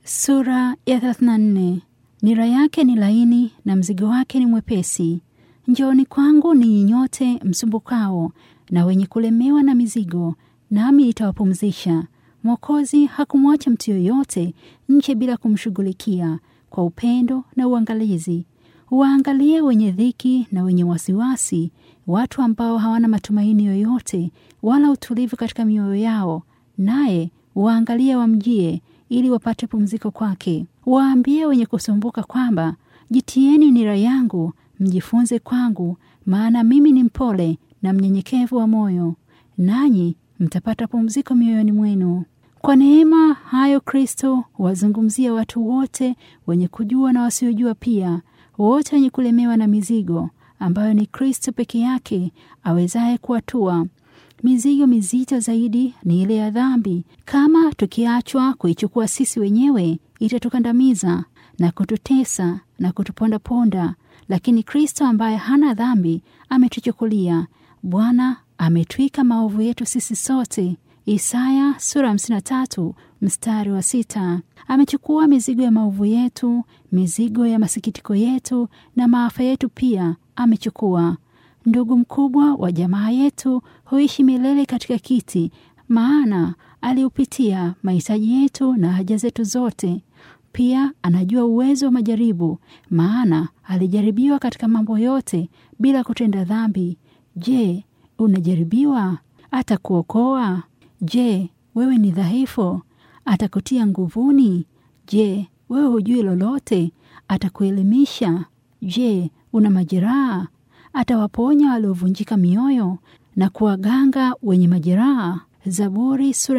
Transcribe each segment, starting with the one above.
Sura ya 34. Nira yake ni laini na mzigo wake ni mwepesi. Njooni kwangu ninyi nyote msumbukao na wenye kulemewa na mizigo, nami nitawapumzisha. Mwokozi hakumwacha mtu yoyote nje bila kumshughulikia kwa upendo na uangalizi. Waangalie wenye dhiki na wenye wasiwasi, watu ambao hawana matumaini yoyote wala utulivu katika mioyo yao, naye waangalie wamjie ili wapate pumziko kwake. Waambie wenye kusumbuka kwamba jitieni nira yangu, mjifunze kwangu, maana mimi ni mpole na mnyenyekevu wa moyo, nanyi mtapata pumziko mioyoni mwenu. Kwa neema hayo Kristo wazungumzia watu wote wenye kujua na wasiojua pia, wote wenye kulemewa na mizigo, ambayo ni Kristo peke yake awezaye kuwatua. Mizigo mizito zaidi ni ile ya dhambi. Kama tukiachwa kuichukua sisi wenyewe, itatukandamiza na kututesa na kutupondaponda, lakini Kristo ambaye hana dhambi ametuchukulia. Bwana ametwika maovu yetu sisi sote. Isaya sura 53 mstari wa sita. Amechukua mizigo ya maovu yetu, mizigo ya masikitiko yetu na maafa yetu pia amechukua. Ndugu mkubwa wa jamaa yetu huishi milele katika kiti, maana aliupitia mahitaji yetu na haja zetu zote. Pia anajua uwezo wa majaribu, maana alijaribiwa katika mambo yote bila kutenda dhambi. Je, unajaribiwa? Atakuokoa? Je, wewe ni dhaifu? Atakutia nguvuni? Je, wewe hujui lolote? Atakuelimisha? Je, una majeraha? Atawaponya waliovunjika mioyo na kuwaganga wenye majeraha. Zaburi sura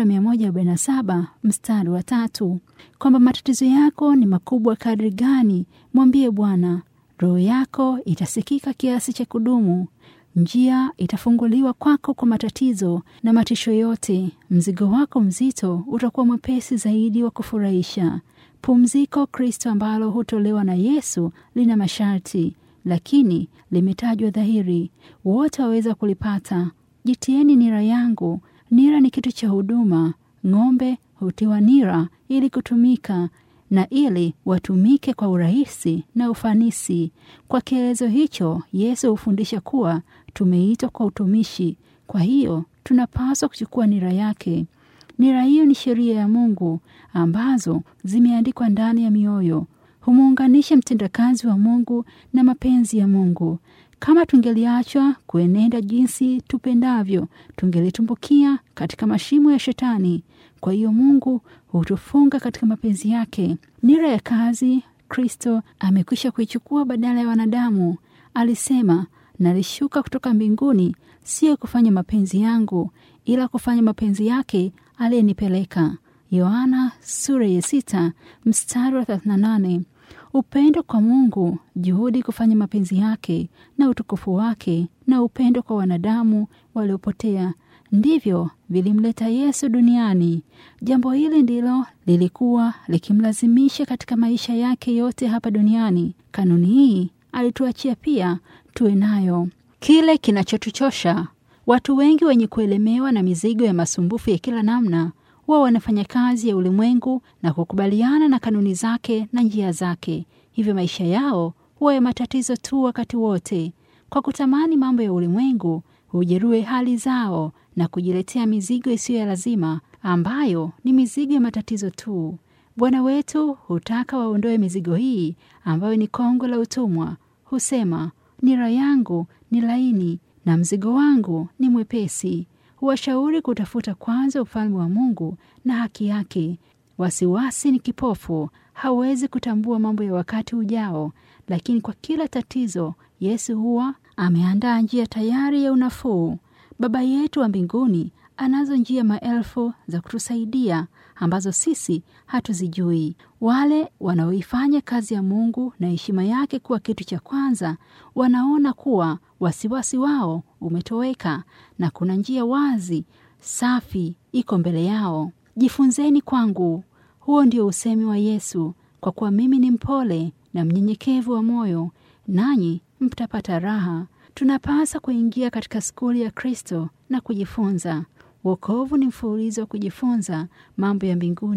147 mstari wa tatu. Kwamba matatizo yako ni makubwa kadri gani, mwambie Bwana. Roho yako itasikika kiasi cha kudumu. Njia itafunguliwa kwako kwa matatizo na matisho yote. Mzigo wako mzito utakuwa mwepesi zaidi wa kufurahisha. Pumziko Kristo ambalo hutolewa na Yesu lina masharti lakini limetajwa dhahiri, wote waweza kulipata. Jitieni nira yangu. Nira ni kitu cha huduma. Ng'ombe hutiwa nira ili kutumika na ili watumike kwa urahisi na ufanisi. Kwa kielezo hicho, Yesu hufundisha kuwa tumeitwa kwa utumishi, kwa hiyo tunapaswa kuchukua nira yake. Nira hiyo ni sheria ya Mungu ambazo zimeandikwa ndani ya mioyo humuunganisha mtendakazi wa Mungu na mapenzi ya Mungu. Kama tungeliachwa kuenenda jinsi tupendavyo, tungelitumbukia katika mashimo ya Shetani. Kwa hiyo Mungu hutufunga katika mapenzi yake. Nira ya kazi Kristo amekwisha kuichukua badala ya wanadamu. Alisema, nalishuka kutoka mbinguni, sio kufanya mapenzi yangu, ila kufanya mapenzi yake aliyenipeleka. Yohana sura ya sita mstari wa 38. Upendo kwa Mungu, juhudi kufanya mapenzi yake na utukufu wake, na upendo kwa wanadamu waliopotea ndivyo vilimleta Yesu duniani. Jambo hili ndilo lilikuwa likimlazimisha katika maisha yake yote hapa duniani. Kanuni hii alituachia pia tuwe nayo. Kile kinachotuchosha watu wengi wenye kuelemewa na mizigo ya masumbufu ya kila namna wao wanafanya kazi ya ulimwengu na kukubaliana na kanuni zake na njia zake, hivyo maisha yao huwa ya matatizo tu wakati wote. Kwa kutamani mambo ya ulimwengu, hujeruhi hali zao na kujiletea mizigo isiyo ya lazima, ambayo ni mizigo ya matatizo tu. Bwana wetu hutaka waondoe mizigo hii ambayo ni kongo la utumwa. Husema, nira yangu ni laini na mzigo wangu ni mwepesi. Huwashauri kutafuta kwanza ufalme wa Mungu na haki yake. Wasiwasi ni kipofu, hawezi kutambua mambo ya wakati ujao, lakini kwa kila tatizo Yesu huwa ameandaa njia tayari ya unafuu. Baba yetu wa mbinguni anazo njia maelfu za kutusaidia ambazo sisi hatuzijui. Wale wanaoifanya kazi ya Mungu na heshima yake kuwa kitu cha kwanza, wanaona kuwa wasiwasi wao umetoweka na kuna njia wazi safi iko mbele yao. Jifunzeni kwangu, huo ndio usemi wa Yesu, kwa kuwa mimi ni mpole na mnyenyekevu wa moyo, nanyi mtapata raha. Tunapasa kuingia katika skuli ya Kristo na kujifunza. Wokovu ni mfululizo wa kujifunza mambo ya mbinguni.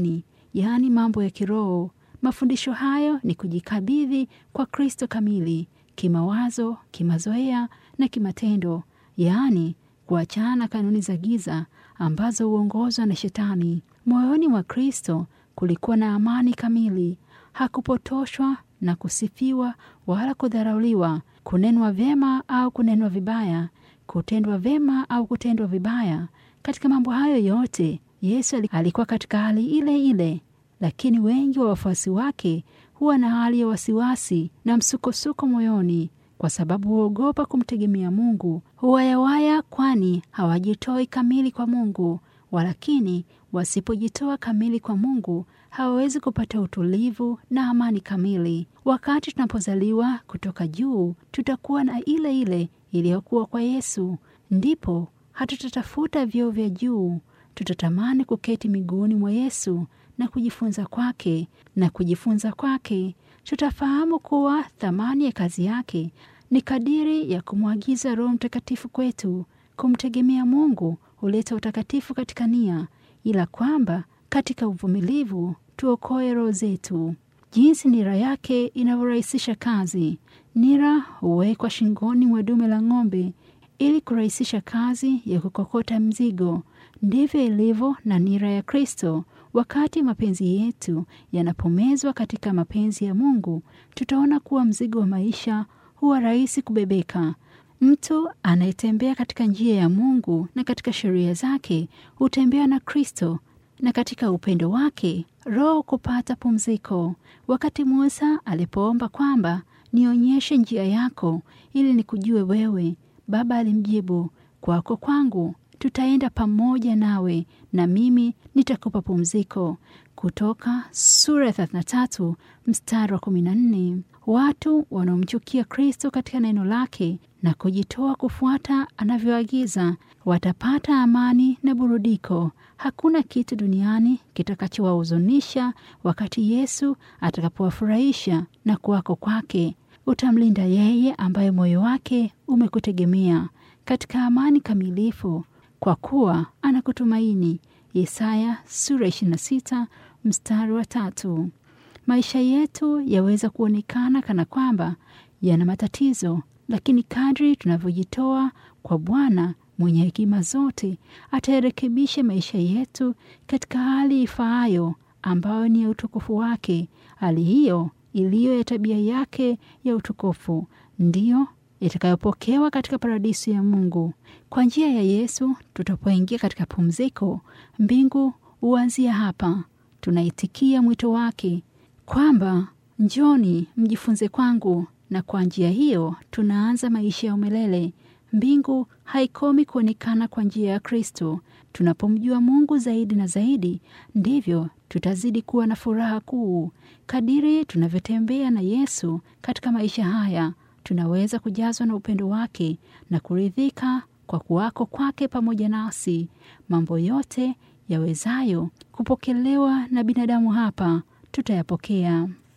yaani mambo ya kiroho. Mafundisho hayo ni kujikabidhi kwa Kristo kamili, kimawazo, kimazoea na kimatendo, yaani kuachana na kanuni za giza ambazo huongozwa na Shetani. Moyoni mwa Kristo kulikuwa na amani kamili. Hakupotoshwa na kusifiwa wala kudharauliwa, kunenwa vyema au kunenwa vibaya, kutendwa vyema au kutendwa vibaya. Katika mambo hayo yote Yesu alikuwa katika hali ile ile, lakini wengi wa wafuasi wake huwa na hali ya wasiwasi na msukosuko moyoni kwa sababu huogopa kumtegemea Mungu. Huwayawaya, kwani hawajitoi kamili kwa Mungu. Walakini wasipojitoa kamili kwa Mungu hawawezi kupata utulivu na amani kamili. Wakati tunapozaliwa kutoka juu, tutakuwa na ile ile iliyokuwa kwa Yesu. Ndipo hatutatafuta vyeo vya juu, tutatamani kuketi miguuni mwa Yesu na kujifunza kwake, na kujifunza kwake tutafahamu kuwa thamani ya kazi yake ni kadiri ya kumwagiza Roho Mtakatifu kwetu. Kumtegemea Mungu huleta utakatifu katika nia, ila kwamba katika uvumilivu tuokoe roho zetu. Jinsi nira yake inavyorahisisha kazi. Nira huwekwa shingoni mwa dume la ng'ombe ili kurahisisha kazi ya kukokota mzigo. Ndivyo ilivyo na nira ya Kristo. Wakati mapenzi yetu yanapomezwa katika mapenzi ya Mungu, tutaona kuwa mzigo wa maisha huwa rahisi kubebeka. Mtu anayetembea katika njia ya Mungu na katika sheria zake hutembea na Kristo, na katika upendo wake roho kupata pumziko. Wakati Musa alipoomba kwamba nionyeshe njia yako ili nikujue wewe, Baba alimjibu, kwako kwangu tutaenda pamoja nawe na mimi nitakupa pumziko. Kutoka sura ya 33 mstari wa 14. Watu wanaomchukia Kristo katika neno lake na kujitoa kufuata anavyoagiza watapata amani na burudiko. Hakuna kitu duniani kitakachowahuzunisha wakati Yesu atakapowafurahisha na kuwako kwake. Utamlinda yeye ambaye moyo wake umekutegemea katika amani kamilifu, kwa kuwa anakutumaini. Yesaya sura 26 mstari wa tatu. Maisha yetu yaweza kuonekana kana kwamba yana matatizo, lakini kadri tunavyojitoa kwa Bwana mwenye hekima zote, atayarekebisha maisha yetu katika hali ifaayo, ambayo ni ya utukufu wake. Hali hiyo iliyo ya tabia yake ya utukufu ndiyo itakayopokewa katika paradiso ya Mungu. Kwa njia ya Yesu tutapoingia katika pumziko, mbingu huanzia hapa. Tunaitikia mwito wake kwamba njoni mjifunze kwangu, na kwa njia hiyo tunaanza maisha ya umilele. Mbingu haikomi kuonekana kwa njia ya Kristo. Tunapomjua Mungu zaidi na zaidi, ndivyo tutazidi kuwa na furaha kuu. Kadiri tunavyotembea na Yesu katika maisha haya, tunaweza kujazwa na upendo wake na kuridhika kwa kuwako kwake pamoja nasi. Mambo yote yawezayo kupokelewa na binadamu hapa tutayapokea.